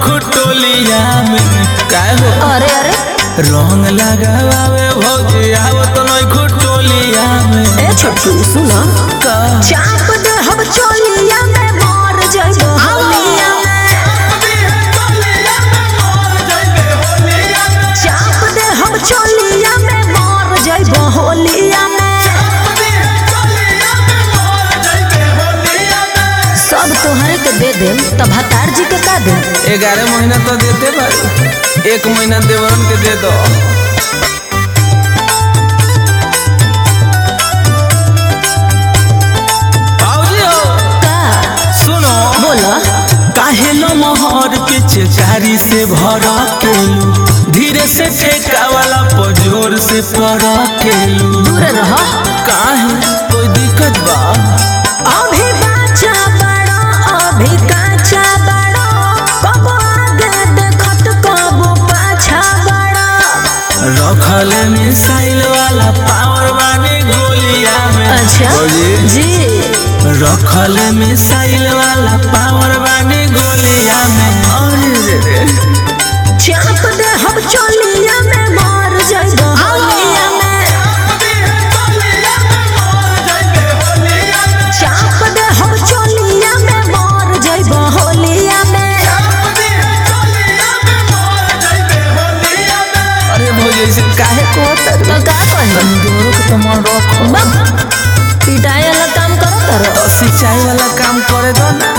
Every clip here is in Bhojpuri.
खुटोलिया में काय हो अरे अरे रंग लगावे भौजी आवत नहीं खुटोलिया में ए छोटू सुनो का चाप दे हम चोलिया में मार जाइबो होलिया में चाप दे हम चोलिया में मार जाइबो होलिया में सब तोहरे के दे दे तब हतार जी के का दे ग्यारह महीना तो देते भाई एक महीना देवरन के दे दो भौजी हो का सुनो बोला काहे लो मोहर के चेचारी से भरा केलू धीरे से ठेका वाला पजोर से पड़ा केलू दूर रह काहे कोई दिक्कत बा अभी बाचा बड़ा अभी काचा बड़ा कब आगे देखत कब पाछा बड़ा रखल मिसाइल वाला पावर वाली गोलिया में अच्छा भौजी जी रखल मिसाइल वाला पावर वाली गोलिया में अरे रे रे चाप दे हम चोलिया में मार जाइबो होलिया में चाप दे हम चोलिया में मार जाइबो होलिया में अरे भौजी ऐसे काहे को तो का कही दोनों के तो मन रखो बम पिटाई वाला काम करो करो तो सिंचाई वाला काम करे दो ना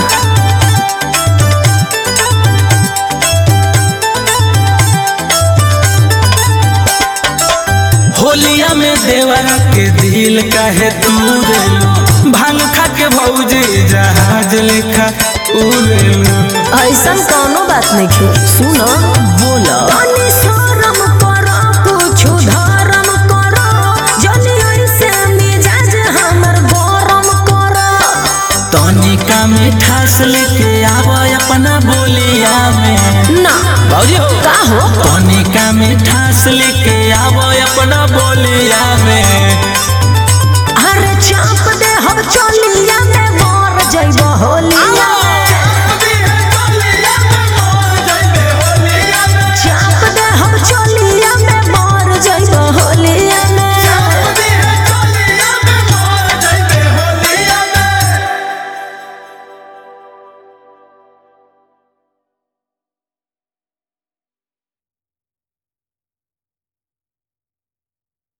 होलिया में देवरा के दिल काहे तू देलू भांग खा के भौजी जहाज लेखा उड़ेलू ऐसन कौनो बात नहीं खे सुनो बोला तनी शरम करो कुछु धर्म करो जनी ऐसे मिजाज हमर गरम करो तनिका मिठास लेके आवा अपना बोलिया में ना भौजी हो का हो तनिका मिठास लेके आवा अपना बोलिया में अरे चाप दे हम चोलिया में मार जाइबो होलिया